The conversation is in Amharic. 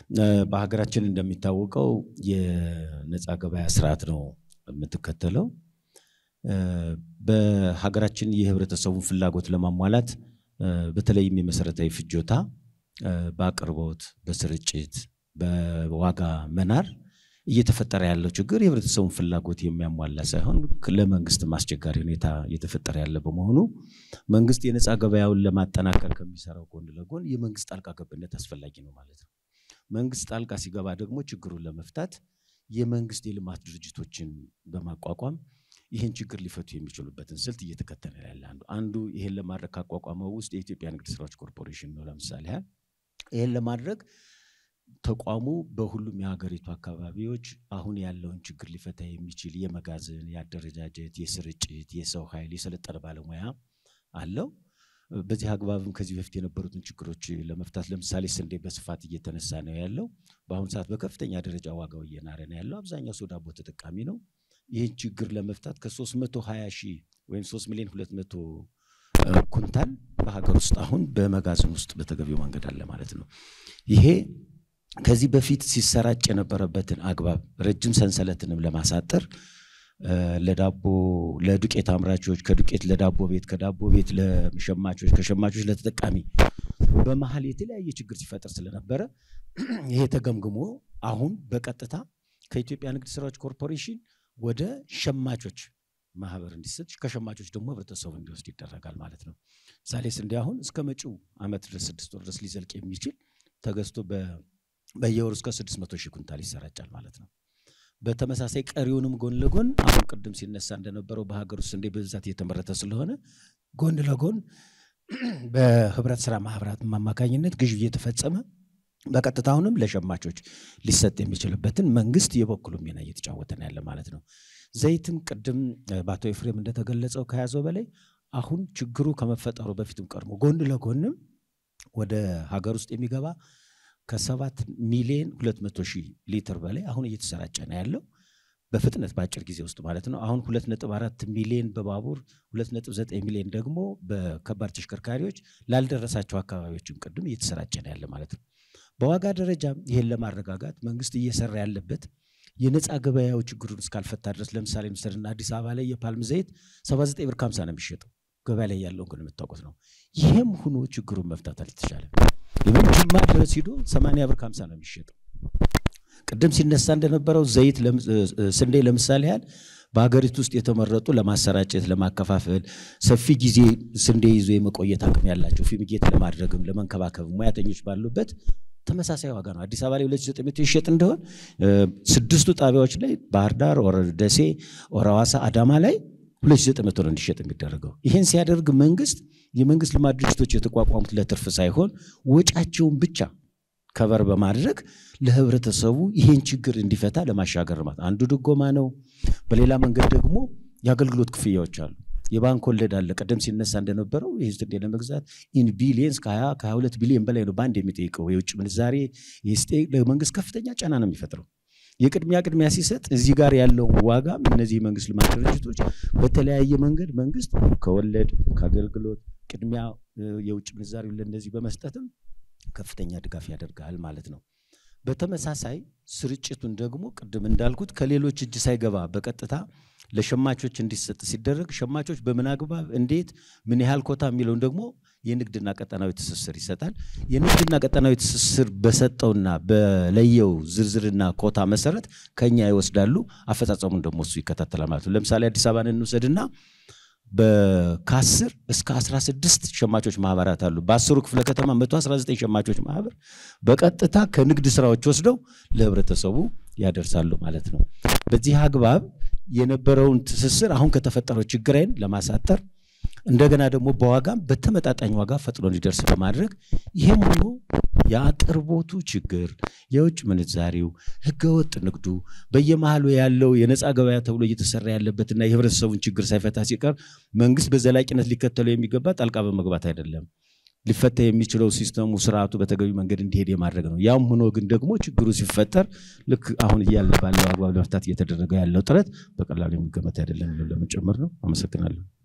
በሀገራችን እንደሚታወቀው የነፃ ገበያ ስርዓት ነው የምትከተለው። በሀገራችን የህብረተሰቡን ፍላጎት ለማሟላት በተለይም የመሰረታዊ ፍጆታ በአቅርቦት፣ በስርጭት፣ በዋጋ መናር እየተፈጠረ ያለው ችግር የህብረተሰቡን ፍላጎት የሚያሟላ ሳይሆን ለመንግስትም አስቸጋሪ ሁኔታ እየተፈጠረ ያለ በመሆኑ መንግስት የነፃ ገበያውን ለማጠናከር ከሚሰራው ጎን ለጎን የመንግስት ጣልቃ ገብነት አስፈላጊ ነው ማለት ነው። መንግስት ጣልቃ ሲገባ ደግሞ ችግሩን ለመፍታት የመንግስት የልማት ድርጅቶችን በማቋቋም ይህን ችግር ሊፈቱ የሚችሉበትን ስልት እየተከተለ ያለ አንዱ አንዱ ይህን ለማድረግ ካቋቋመው ውስጥ የኢትዮጵያ ንግድ ስራዎች ኮርፖሬሽን ነው። ለምሳሌ ያህል ይህን ለማድረግ ተቋሙ በሁሉም የሀገሪቱ አካባቢዎች አሁን ያለውን ችግር ሊፈታ የሚችል የመጋዘን፣ የአደረጃጀት፣ የስርጭት፣ የሰው ኃይል የሰለጠነ ባለሙያ አለው። በዚህ አግባብም ከዚህ በፊት የነበሩትን ችግሮች ለመፍታት ለምሳሌ ስንዴ በስፋት እየተነሳ ነው ያለው። በአሁኑ ሰዓት በከፍተኛ ደረጃ ዋጋው እየናረ ነው ያለው። አብዛኛው ሰው ዳቦ ተጠቃሚ ነው። ይህን ችግር ለመፍታት ከ320 ሺህ ወይም 3 ሚሊዮን 200 ኩንታል በሀገር ውስጥ አሁን በመጋዘን ውስጥ በተገቢው መንገድ አለ ማለት ነው። ይሄ ከዚህ በፊት ሲሰራጭ የነበረበትን አግባብ ረጅም ሰንሰለትንም ለማሳጠር ለዳቦ ለዱቄት አምራቾች ከዱቄት ለዳቦ ቤት ከዳቦ ቤት ለሸማቾች ከሸማቾች ለተጠቃሚ በመሀል የተለያየ ችግር ሲፈጠር ስለነበረ ይሄ ተገምግሞ አሁን በቀጥታ ከኢትዮጵያ ንግድ ስራዎች ኮርፖሬሽን ወደ ሸማቾች ማህበር እንዲሰጥ ከሸማቾች ደግሞ ህብረተሰቡ እንዲወስድ ይደረጋል ማለት ነው። ምሳሌ ስንዴ አሁን እስከ መጪው ዓመት ድረስ ስድስት ወር ድረስ ሊዘልቅ የሚችል ተገዝቶ በየወሩ እስከ ስድስት መቶ ሺህ ኩንታል ይሰራጫል ማለት ነው። በተመሳሳይ ቀሪውንም ጎን ለጎን አሁን ቅድም ሲነሳ እንደነበረው በሀገር ውስጥ ስንዴ በብዛት እየተመረተ ስለሆነ ጎን ለጎን በህብረት ስራ ማህበራት አማካኝነት ግዥ እየተፈጸመ በቀጥታ አሁንም ለሸማቾች ሊሰጥ የሚችልበትን መንግስት የበኩሉ ሚና እየተጫወተ ነው ያለ ማለት ነው። ዘይትም ቅድም በአቶ ኤፍሬም እንደተገለጸው ከያዘው በላይ አሁን ችግሩ ከመፈጠሩ በፊትም ቀድሞ ጎን ለጎንም ወደ ሀገር ውስጥ የሚገባ ከሰባት ሚሊዮን ሁለት መቶ ሺህ ሊትር በላይ አሁን እየተሰራጨ ነው ያለው በፍጥነት በአጭር ጊዜ ውስጥ ማለት ነው። አሁን ሁለት ነጥብ አራት ሚሊዮን በባቡር ሁለት ነጥብ ዘጠኝ ሚሊዮን ደግሞ በከባድ ተሽከርካሪዎች ላልደረሳቸው አካባቢዎችም ቅድም እየተሰራጨ ነው ያለ ማለት ነው። በዋጋ ደረጃም ይህን ለማረጋጋት መንግስት እየሰራ ያለበት የነፃ ገበያው ችግሩን እስካልፈታ ድረስ ለምሳሌ ምስልና አዲስ አበባ ላይ የፓልም ዘይት 79 ብር ከ50 ነው የሚሸጠው። ገበያ ላይ ያለውን ግን የምታውቁት ነው። ይህም ሆኖ ችግሩን መፍታት አልተቻለም። ይህም ጅማ ድረስ ሂዶ 80 ብር ከ50 ነው የሚሸጠው። ቅድም ሲነሳ እንደነበረው ዘይት ስንዴ ለምሳሌ ያህል በሀገሪቱ ውስጥ የተመረጡ ለማሰራጨት ለማከፋፈል ሰፊ ጊዜ ስንዴ ይዞ የመቆየት አቅም ያላቸው ፊሚጌት ለማድረግም ለመንከባከብ ሙያተኞች ባሉበት ተመሳሳይ ዋጋ ነው። አዲስ አበባ ላይ 2900 ይሸጥ እንደሆን ስድስቱ ጣቢያዎች ላይ ባህር ዳር፣ ኦር ደሴ፣ ኦር ሐዋሳ፣ አዳማ ላይ 2900 ነው እንዲሸጥ የሚደረገው። ይህን ሲያደርግ መንግስት የመንግስት ልማት ድርጅቶች የተቋቋሙት ለትርፍ ሳይሆን ወጫቸውን ብቻ ከበር በማድረግ ለህብረተሰቡ ይህን ችግር እንዲፈታ ለማሻገር ማለት አንዱ ድጎማ ነው። በሌላ መንገድ ደግሞ የአገልግሎት ክፍያዎች አሉ። የባንክ ወለድ አለ። ቀደም ሲነሳ እንደነበረው ይህ ስንዴ ለመግዛት ኢን ቢሊየንስ ከ20 ከ22 ቢሊዮን በላይ ነው በአንድ የሚጠይቀው የውጭ ምንዛሬ ለመንግስት ከፍተኛ ጫና ነው የሚፈጥረው። የቅድሚያ ቅድሚያ ሲሰጥ እዚህ ጋር ያለውን ዋጋ እነዚህ የመንግስት ልማት ድርጅቶች በተለያየ መንገድ መንግስት ከወለድ ከአገልግሎት ቅድሚያ የውጭ ምንዛሬ ለእነዚህ በመስጠትም ከፍተኛ ድጋፍ ያደርጋል ማለት ነው። በተመሳሳይ ስርጭቱን ደግሞ ቅድም እንዳልኩት ከሌሎች እጅ ሳይገባ በቀጥታ ለሸማቾች እንዲሰጥ ሲደረግ ሸማቾች በምን አግባብ እንዴት ምን ያህል ኮታ የሚለውን ደግሞ የንግድና ቀጠናዊ ትስስር ይሰጣል። የንግድና ቀጠናዊ ትስስር በሰጠውና በለየው ዝርዝርና ኮታ መሰረት ከኛ ይወስዳሉ። አፈጻጸሙን ደግሞ እሱ ይከታተላል ማለት ነው። ለምሳሌ አዲስ አበባን እንውሰድና ከአስር እስከ 16 ሸማቾች ማህበራት አሉ። በአስሩ ክፍለ ከተማ 119 ሸማቾች ማህበር በቀጥታ ከንግድ ስራዎች ወስደው ለህብረተሰቡ ያደርሳሉ ማለት ነው። በዚህ አግባብ የነበረውን ትስስር አሁን ከተፈጠረው ችግርን ለማሳጠር እንደገና ደግሞ በዋጋም በተመጣጣኝ ዋጋ ፈጥኖ እንዲደርስ በማድረግ ይህም ሆኖ የአቅርቦቱ ችግር፣ የውጭ ምንዛሪው፣ ህገወጥ ንግዱ በየመሃሉ ያለው የነፃ ገበያ ተብሎ እየተሰራ ያለበትና የህብረተሰቡን ችግር ሳይፈታ ሲቀር መንግስት በዘላቂነት ሊከተለው የሚገባ ጣልቃ በመግባት አይደለም። ሊፈታ የሚችለው ሲስተሙ ስርዓቱ በተገቢ መንገድ እንዲሄድ የማድረግ ነው። ያም ሆኖ ግን ደግሞ ችግሩ ሲፈጠር ልክ አሁን እያለ ባለው አግባብ ለመፍታት እየተደረገ ያለው ጥረት በቀላሉ የሚገመት አይደለም ለመጨመር ነው። አመሰግናለሁ።